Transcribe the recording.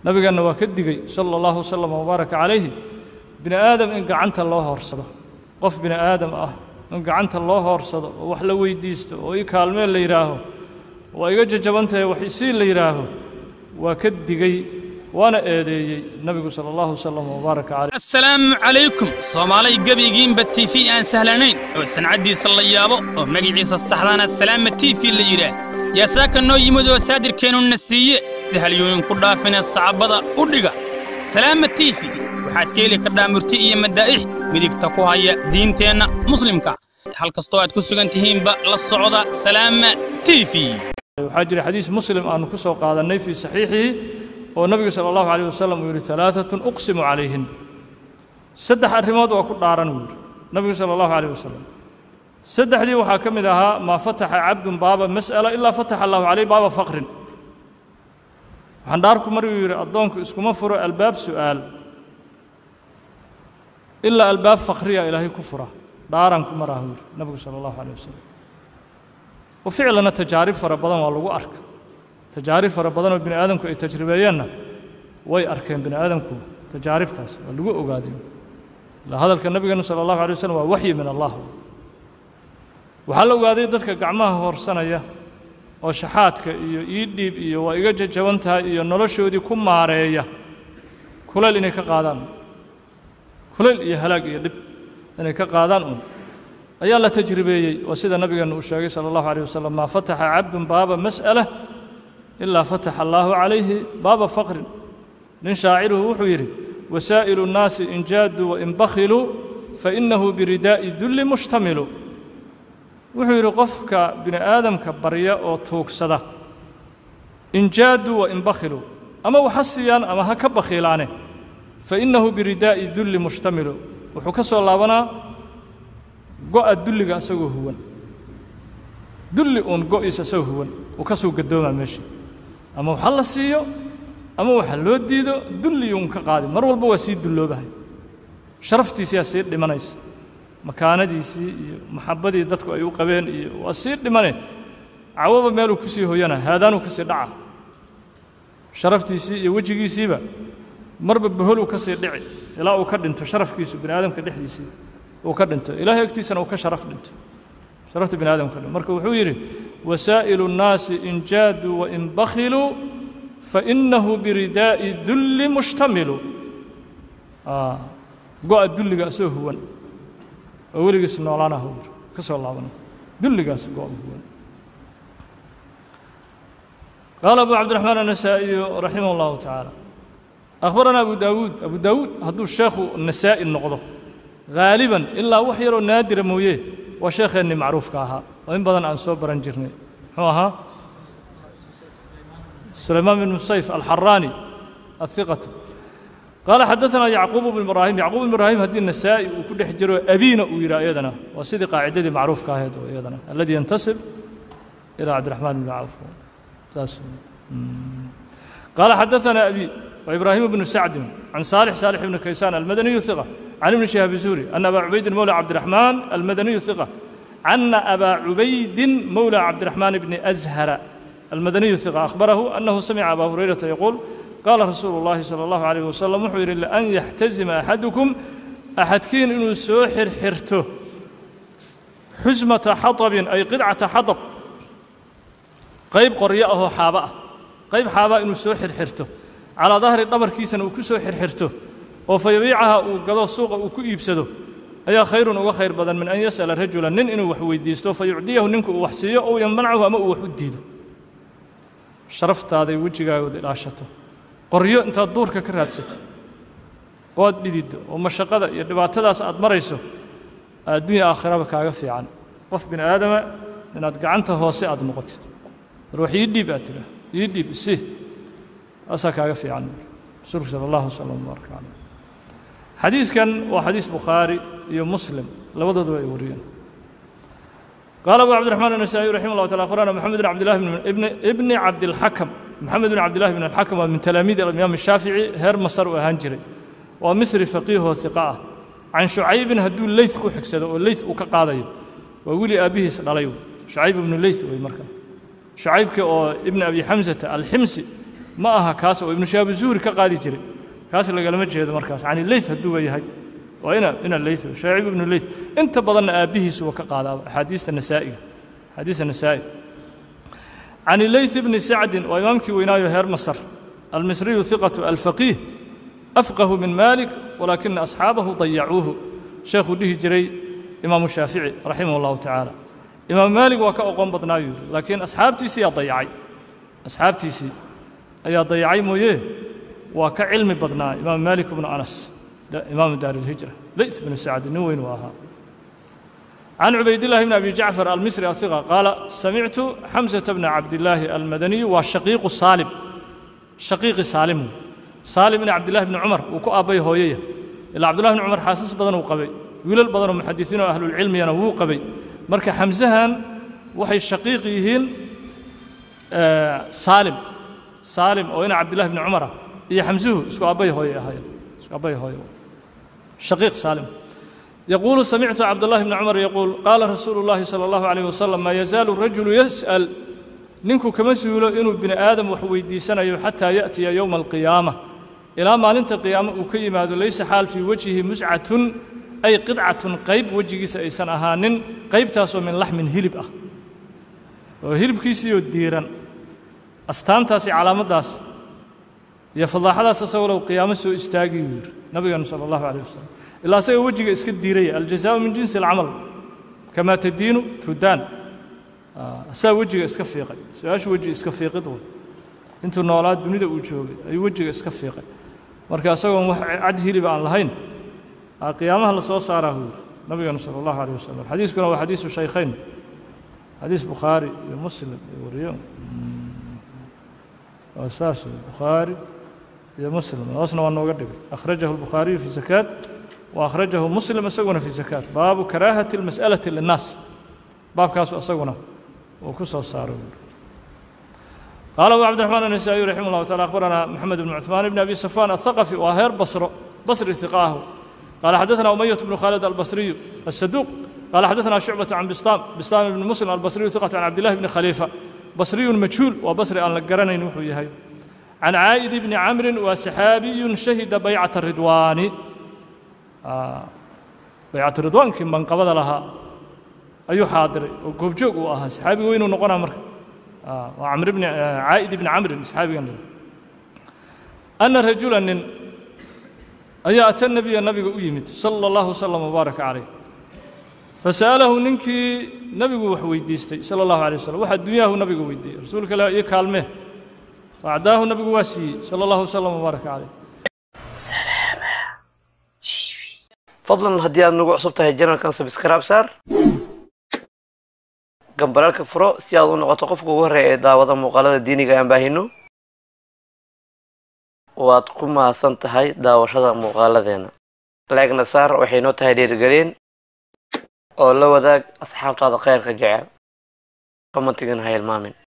nabigeenna waa ka digey sala allahu wasalam wabaaraka calayhi bini aadam in gacanta loo hoorsado qof bini aadam ah in gacanta loo hoorsado oo wax la weydiisto oo ii kaalmeen la yidhaaho waa iga jajabantahay wax isii la yidhaaho waa ka digey waana eedeeyey nabigu sala allahu wasalam wabaaraka calayh assalaamu calaykum soomaalay gebigiinba tv aan sahlanayn oo sancaddiisa la yaabo oo magiciisa saxdaana salaama tv la yidhaah yaa saaka noo yimid oo saadirkeennuna siiye si halyooyin ku dhaafina sacabada u dhiga salaama tv waxaad ka heli kardhaa murti iyo madaa'ix midigta ku haya diinteenna muslimka hal kastoo aad ku sugan tihiinba la socda salaama tv waxaa jira xadiis muslim aanu ku soo qaadannay fii saxiixihi oo nabigu sala allahu calayh wasalam uu yidhi alaaatun uqsimu calayhin saddex arrimood waa ku dhaaran uu yidhi nabigu sala allahu calayh wasalam saddexdii waxaa ka mid ahaa maa fataxa cabdun baaba mas'ala ilaa fataxa allahu calayh baaba faqrin waxaan dhaarku maruu yidhi addoonku iskuma furo albaab su'aal ilaa albaab fakriya ilaahay ku fura dhaaran ku maraha yidhi nabigu sala allahu calayh wasalam wa ficlana tajaarib fara badan waa lagu arka tajaarib fara badan oo bini aadamku ay tajribeeyeenna way arkeen bini aadamku tajaaribtaas waa lagu ogaaday ilaa hadalka nabigeenu sala allahu alay wasalam waa waxyi min allah waxaa la ogaaday dadka gacmaha hoorsanaya oo shaxaadka iyo ii dhiib iyo waa iga jajaban tahay iyo noloshoodii ku maareeya kulayl inay ka qaadaan kulayl iyo halaag iyo dhib inay ka qaadaan un ayaa la tajribeeyey oo sida nabigeenu uu sheegay sala allahu alayh wasalam maa fataxa cabdun baaba mas'ala ilaa fataxa allaahu calayhi baaba faqrin nin shaaciruhu wuxuu yidhi wasaa'ilu nnaasi in jaaduu wain bakhiluu fainnahu biridaa'i dulli mushtamilu wuxuu yidhi qofka bini aadamka barya oo tuugsada in jaaduu wain bakhiluu ama waxa siiyaan ama ha ka bakhiilaane fainnahu biridaa'i dulli mushtamilu wuxuu ka soo laabanaa go'a dulliga asagoo huwan dulli uun go'iisa asagoo huwan uu ka soo gadoomaa meesha ama waxa la siiyo ama waxa loo diido dulliyuun ka qaadi mar walba waa sii dulloobahay sharaftiisiyaa sii dhimanaysa makaanadiisii iyo maxabbadii dadku ay u qabeen iyo waa sii dhimane cawaba meeluu ku sii hoyana haadaanuu ka sii dhaca sharaftiisii iyo wejigiisiiba marba baholuu ka sii dhici ilaa uu ka dhinto sharafkiisu bini aadamka dhexdiisii uu ka dhinto ilaahay agtiisana uu ka sharaf dhinto sharafta bini aadamka dhinto marka wuxuu yidhi wasaa'ilu nnaasi in jaaduu wain bakhiluu fainnahu biridaa'i dulli mushtamilu go'a dulliga asoo huwan oo weligiis noolaanaha uu yidhi ka soo laabana dulligaas go'a huwan قال أبو عبد الرحمن النسائي رحمه الله تعالى أخبرنا أبو داود أبو داود هدو الشيخ النسائي النقضة غالبا إلا وحير نادر مويه وشيخ إني معروف كاها وإن بدن أن صبرا جرني هو سليمان بن مسيف الحراني الثقة قال حدثنا يعقوب بن إبراهيم يعقوب بن إبراهيم هدي النسائي وكل حجر أبينا ويرى أيضنا وسيدي قاعدة معروف كاهد أيضنا الذي ينتسب إلى عبد الرحمن بن عوف قال حدثنا أبي وإبراهيم بن سعد عن صالح صالح بن كيسان المدني ثقة عن ابن شهاب الزهري أن أبا عبيد مولى عبد الرحمن المدني ثقة أن أبا عبيد مولى عبد الرحمن بن أزهر المدني ثقة أخبره أنه سمع أبا هريرة يقول قال رسول الله صلى الله عليه وسلم محور إلا أن يحتزم أحدكم أحد كين إنه سوحر حرته حزمة حطب أي قطعة حطب qayb qoryo ahoo xaaba ah qayb xaabaa inuu soo xirxirto calaa dahri dhabarkiisana uu ku soo xirxirto oo fa yabiicaha uu gado suuqa uu ku iibsado ayaa khayrun uga khayr badan min an yas'ala rajulan nin inuu wax weydiisto fa yucdiyahu ninku uu wax siiyo ow yamnachu ama uu wax u diido sharaftaaday wejigaagood ilaashato qoryo intaad duurka ka raadsato oo aad dhididdo oo mashaqada iyo dhibaatadaas aad marayso adduunya aakhiraba kaaga fiican qof bini aadama inaad gacanta hoose aad noqotid ruux ii dhiib aad tiraa ii dhiib isi taasaa kaaga fiican rasuulku sala allahu wasalam wabaraka caleyh xadiiskan waa xadiis bukhaari iyo muslim labadooduba ay wariyeen قال أبو عبد الرحمن النسائي رحمه الله تعالى أخبرنا محمد بن عبد الله بن ابن ابن عبد الحكم محمد بن عبد الله بن الحكم ومن تلاميذ الإمام الشافعي هير مصر وهنجري ومصري فقيه وثقة عن شعيب هدو الليث كو حكسد والليث وكقاضي وولي أبيه سدليو شعيب بن الليث وي مركب شعيبك أو ابن أبي حمزة الحمصي ma aha kaas oo ibnu shihaabu zuhri ka qaadi jiray kaas lagalama jeedo markaas cani leyth hadduu yahay waa ina ina leyth shaacib ibnu leyth inta badanna aabbihiisu waa ka qaadaa axaadiista nasaa'iga axaadiista nasaa'i عن الليث بن سعد وإمامك وينايو هير مصر المصري ثقة الفقيه أفقه من مالك ولكن أصحابه ضيعوه شيخ ديه جري إمام الشافعي رحمه الله تعالى إمام مالك وكا أقوم بطنايو لكن أصحاب تيسي ضيعي أصحاب تيسي أي ضيعي مويه وكا علم بطناي إمام مالك بن أنس إمام دار الهجرة ليث بن سعد نوين واها عن عبيد الله بن أبي جعفر المصري الثقة قال سمعت حمزة بن عبد الله المدني والشقيق الصالم شقيق سالم سالم بن عبد الله بن عمر وكو أبي هوية إلا عبد الله بن عمر حاسس بدن وقبي ويل بدن محدثين أهل العلم ينوو قبي مركا حمزهان وحي الشقيقيهين آه سالم سالم وين عبد الله بن عمر هي حمزه اسكو أبي هوية هاي اسكو أبي هوية شقيق سالم يقول سمعت عبد الله بن عمر يقول قال رسول الله صلى الله عليه وسلم ما يزال الرجل يسأل نينكو كما سيولو إنو بن آدم وحويدي سنة حتى يأتي يوم القيامة إلى ما لنت القيامة وكيما ليس حال في وجهه مسعة أي قطعة قيب وجهه سأيسان أهانن قيب تاسو من لحم هلب أه وهلب كيسيو الديران أستان تاسي علامة داس يفضح هذا سسولو قيامة سو استاقي نبي صلى الله عليه وسلم ilaa asaga wejiga iska diiraya aljazaau min jinsi alcamal kamaa tadiinu tudaan asaga wejiga iska fiiqay su-aashu weji iska fiiqid wey intuu noolaa dunida uu joogay ayuu wejiga iska fiiqay marka isagoon wax cad hilib aan lahayn qiyaamaha la soo saaraa buu yidhi nabigeenu sala allahu alayh wasalam xadiiskuna waa xadiisu shaykhayn xadiis bukhaari iyo muslim iyo wariyo waa saas wey bukhaari iyo muslim hoosna waa nooga dhigay akhrajahu albukhaariyu fi zakaat وأخرجه مسلم أسقنا في زكاة باب كراهة المسألة للناس باب كاس أسقنا وكسر صار قال أبو عبد الرحمن النسائي رحمه الله تعالى أخبرنا محمد بن عثمان بن أبي صفان الثقفي وهير بصر بصري ثقاه قال حدثنا أمية بن خالد البصري الصدوق قال حدثنا شعبة عن بسطام بسطام بن مسلم البصري ثقة عن عبد الله بن خليفة بصري مجهول وبصري أن لقرني نوحي هاي عن عائد بن عمرو وسحابي شهد بيعة الرضوان baycatu ridwaankii manqabada lahaa ayuu xaadiray oo goobjoog uu ahaa saxaabi weynuu noqonaa marka waa camr bni caa'id ibni camrin saxaabigan leh ana rajula nin ayaa ata nabiya nabiga u yimid sala allahu wasalam wabaaraka calayh fasa'alahu ninkii nabigu wax weydiistay sala allahu alay wasalam wax adduunyaahu nabigu weydiiyey rasuulka ilaah iyo kaalmee faacdaahu nabigu waa siiyey sala allahu wasalam wabaaraka calayh fadlan haddii aad nagu cusub tahay janalkan sabskraib saar gambaraalka furo si aad u noqoto qofka ugu horreeya ee daawada muuqaalada diiniga aan baahino waad ku mahadsan tahay daawashada muuqaaladeena laegna saar waxay noo tahay dhiirigelin oo la wadaag asxaabtaada khayrka jecel commentigana ha hilmaamin